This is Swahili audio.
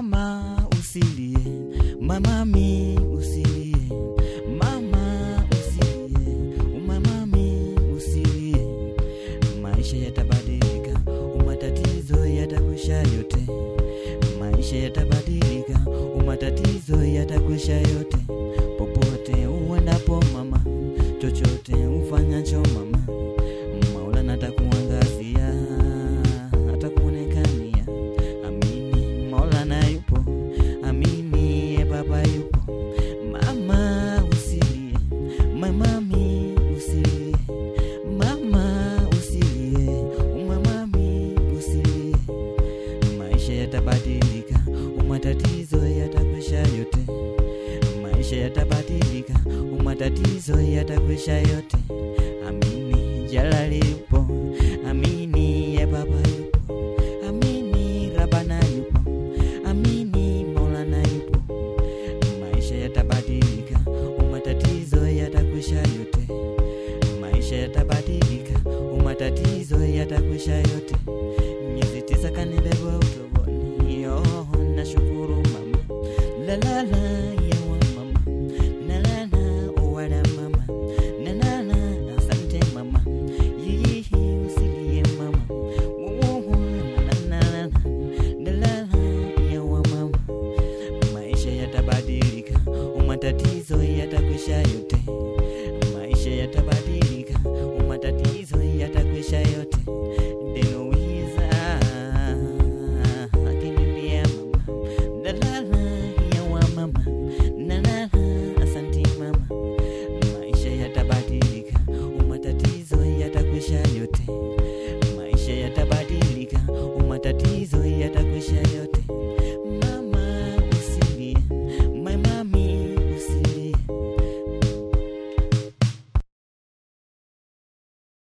mama usilie mamami usilie mama usilie umamami usilie maisha yatabadilika umatatizo yatakwisha yote maisha yatabadilika umatatizo yatakwisha yote popote uendapo mama chochote ufanyacho mama maulana atakuangazia atakuonekania amini maulana yupo amini ye baba yupo mama usilie mamami usilie mama usilie umamami usilie maisha yatabadilika umatatizo yatakwisha yote maisha yatabadilika umatatizo yatakwisha yote amini jalali yupo amini ye baba yupo amini rabana yupo amini maulana yupo maisha yatabadilika umatatizo yatakwisha yote maisha yatabadilika umatatizo yatakwisha yote miezi tisa kanibeba utoboni oh, nashukuru mama lalala yawa mama nalala owala mama nalala asante mama yiyihi usilie mama wuwu nalalala nalala yawa mama maisha yatabadilika umatatizo yatakwisha yote maisha yatabadilika umatatizo yatakwisha yote denuiza akinimbia mama nalala yawa mama nalala asanti mama maisha yatabadilika umatatizo yatakwisha yote maisha yatabadilika umatatizo yatakwisha yote